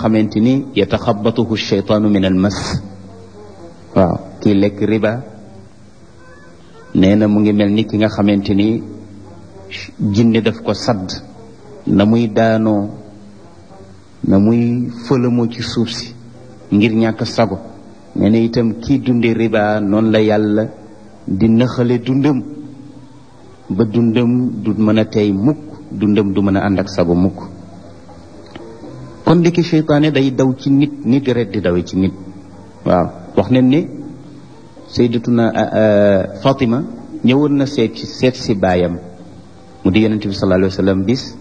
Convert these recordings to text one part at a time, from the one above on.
xamante ni yataxabatuhu sheytaanu min al mas waaw kii lekk riba nee na mu ngi mel ni ki nga xamante ni jinne daf ko sadd na muy daanoo na muy fëlamoo ci suuf si ngir ñàkk sago nee na itam kii dunde riba noonu la yàlla di nëxale dundam ba dundam du mën a tey mukk dundam du mën a ànd ak sago mukk kon ndiki seytaane day daw ci nit ni deret di dawe ci nit waaw wax nañ ne sayyidatuna Fatima ñëwoon na seet ci seet si baayam mu di yonente bi sallallahu alayhi wa sallam bis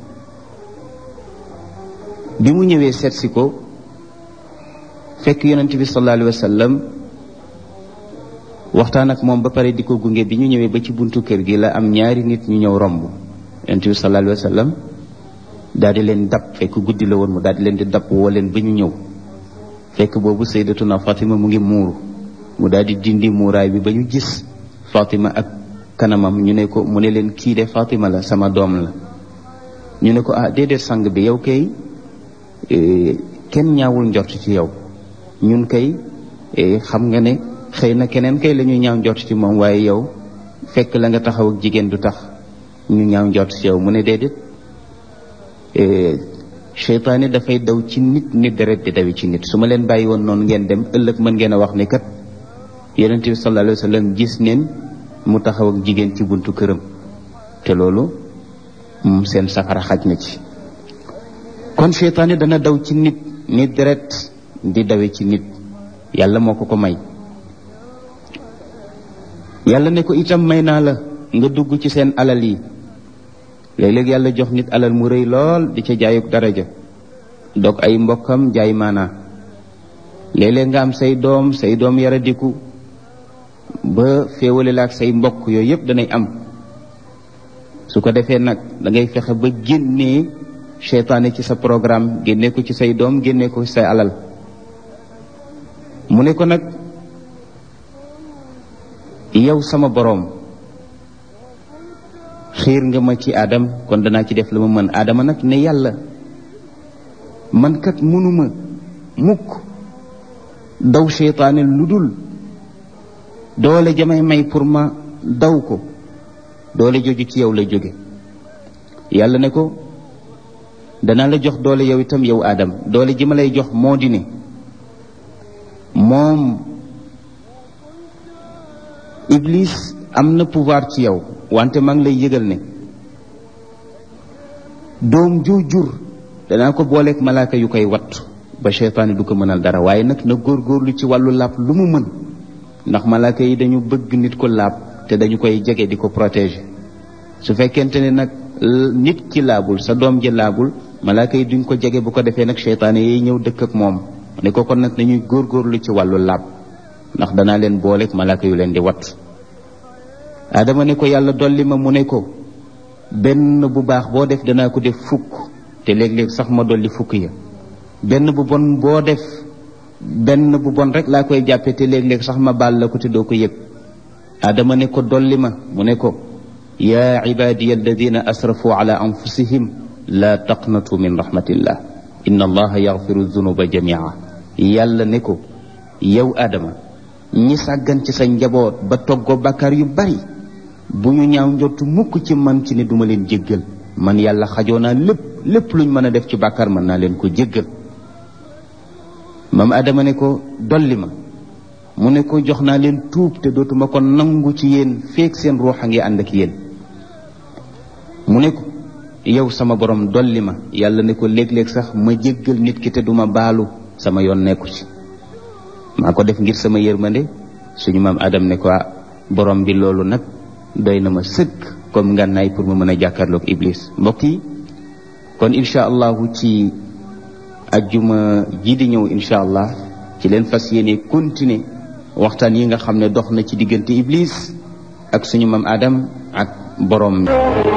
bi mu ñëwee seet si ko fekk yonente bi sallallahu alayhi wa sallam waxtaan ak moom ba pare di ko gunge bi ñu ñëwee ba ci buntu kër gi la am ñaari nit ñu ñëw romb yonente bi sallallahu alayhi wa sallam daal di leen dab fekk guddi la woon mu daal di leen di dab woo leen ba ñu ñëw fekk boobu sayyidatuna Fatima mu ngi muuru mu daal di dindi muuraay bi ba ñu gis Fatima ak kanamam ñu ne ko mu ne leen kii de Fatima la sama doom la ñu ne ko ah déedéet sang bi yow kay kenn ñaawul njort ci yow ñun kay xam nga ne xëy na keneen kay la ñuy ñaaw njort ci moom waaye yow fekk la nga taxaw ak jigéen du tax ñu ñaaw njort ci yow mu ne déedéet seytaane dafay daw ci nit ni deret di dawi ci nit su ma leen bàyyi woon noonu ngeen dem ëllëg mën ngeen a wax ne kat yonente bi sallallahu alayhi wa sallam gis neen mu taxaw ak jigéen ci buntu këram te loolu seen safara xaj na ci kon seytaane dana daw ci nit ni deret di dawe ci nit yàlla moo ko ko may yàlla ne ko itam may naa la nga dugg ci seen alal yi léeg-léeg yàlla jox nit alal mu rëy lool di ca jaayuk daraja dog ay mbokkam jaay maanaa léeg-léeg nga am say doom say doom yaradiku ba féewale la ak say mbokk yooyu yëpp danay am su ko defee nag da ngay fexe ba génnee seytaane ci sa programme génne ko ci say doom génne ko ci say alal mu ne ko nag yow sama boroom xiir nga ma ci aadam kon danaa ci def la ma mën aadama nag ne yàlla man kat mënuma mukk daw seytaane lu dul doole jamay may pour ma daw ko doole joju ci yow la jóge yàlla ne ko danaa la jox doole yow itam yow aadam doole ji ma lay jox moo di ne moom iblis am na pouvoir ci yow wante maa ngi lay yëgal ne doom ju jur danaa ko booleeg malaaka yu koy watt ba seytaane du ko mënal dara waaye nag na góorgóorlu ci wàllu laab lu mu mën ndax malaaka yi dañu bëgg nit ko laab te dañu koy jege di ko protéger su fekkente ne nag nit ki laabul sa doom ji laabul malaaka yi duñ ko jege bu ko defee nag seytaane yi ñëw dëkk ak moom ne ko kon nag nañuy góorgóorlu ci wàllu laab ndax danaa leen booleeg malaaka yu leen di watt adama ne ko yàlla dolli ma mu ne ko benn bu baax boo def danaa ko def fukk te léeg-léeg sax ma dolli fukk ya benn bu bon boo def benn bu bon rek laa koy jàppe te léeg-léeg sax ma baal la ko te doo ko yëg adama ne ko dolli ma mu ne ko yaa ibadiya alladina asrafu ala anfusihim la taqnatu min rahmatillah inna allaha yaxfiru dunuba jamia yàlla ne ko yow adama ñi sàggan ci sa njaboot ba toggoo bàkkaar yu bari bu ñu ñaaw njottu mukk ci man ci ne duma leen jéggal man yàlla xajoo naa lépp lépp luñ mën a def ci bàkkaar mën naa leen ko jéggal maam adama ne ko dolli ma mu ne ko jox naa leen tuub te dootuma ko nangu ci yéen feek seen ruux a ngi ànd ak yéen mu ne ko yow sama borom dolli ma yàlla ne ko léeg-léeg sax ma jéggal nit ki te duma baalu sama yoon nekku ci maa ko def ngir sama yërmande suñu maam adam ne ko borom bi loolu nag doy na ma sëkk comme ngànnaay pour ma mën a jàkkaarloog iblis mbokk yi kon incha allahu ci ajjuma ji di ñëw incha allah ci leen fas yéene continuer waxtaan yi nga xam ne dox na ci diggante iblis ak suñu maam adam ak borom